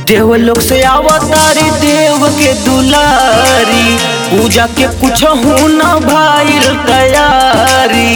देव लोग से आवतारी देव के दुलारी पूजा के कुछ न भाईल तैयारी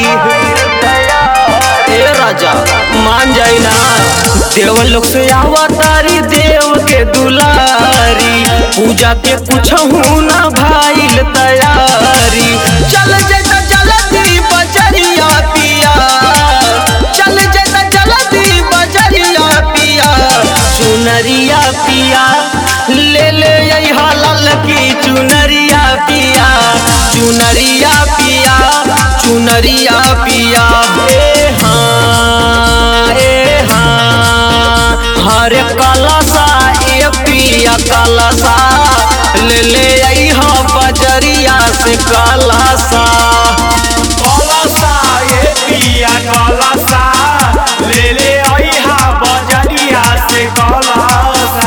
ए राजा मान जाई ना देव लोग से आवतारी देव के दुलारी पूजा के कुछ न भाईल तैयारी चल जैता जल्दी बजरिया पिया चल जैता जल्दी बजरिया पिया चुनरिया पिया ले ले यहाँ लाल की चुनरिया पिया चुनरिया पिया चुनरिया पिया ए हाँ ए हाँ हरे कलसा ए पिया कलसा ले ले यहाँ बजरिया से कलसा कलसा ये पिया कलसा ले ले अइहा बजरिया से कलसा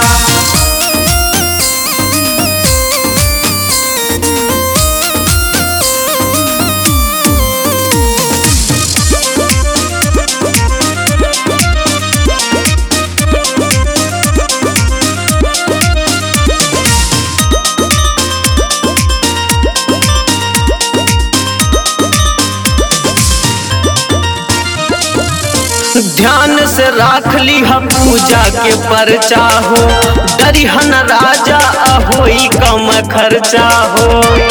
ध्यान से राख ली हम पूजा के परचा हो दरिहन राजा होई कम खर्चा हो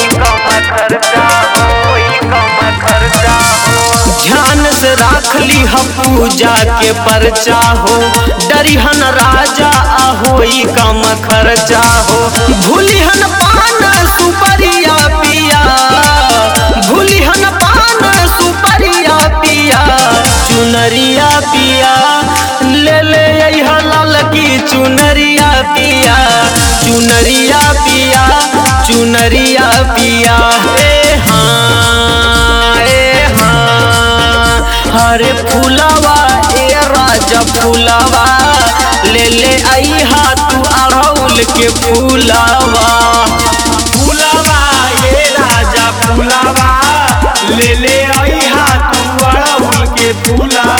ध्यान से राख ली हम पूजा के परचा हो डरिहन राजा होई कम खर्चा हो भूलिहन पान सुपरिया पिया भूलिहन पान सुपरिया पिया चुनरिया पिया ले ले यहाँ लाल की चुनरिया पिया चुनरिया पिया चुनरिया पिया ए हाँ ए हाँ हरे फूलवा ए राजा फूलवा ले ले आई तू अड़ौल के फूलवा फूलवा ये राजा फूलवा ले ले अइहा तू अड़हुल के फूलवा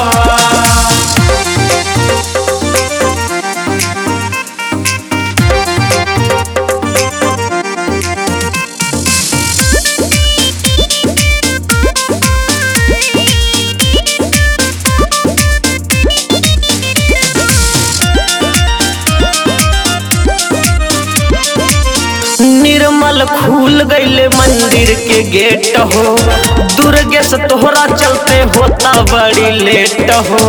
निर्मल खुल गईले मंदिर के गेट हो दुर्गे से तोहरा चलते होता बड़ी लेट हो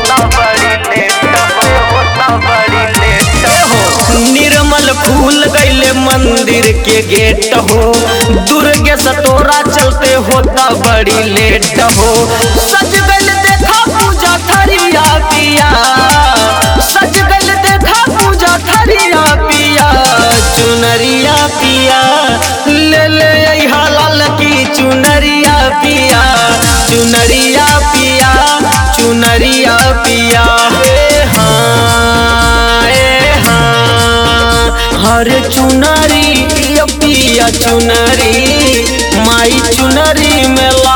निर्मल फूल गईले मंदिर के गेट हो दुर्गे से तोरा चलते होता बड़ी लेट हो सज गल देखा पूजा थरिया पिया सज गल देखा पूजा थरिया पिया चुनरिया पिया ले ले यहाँ लाल की चुनरिया पिया चुनरिया पिया चुनरिया पिया हे हाँ ए हाँ हरे चुनरी पिया पिया चुनरी माई चुनरी में ला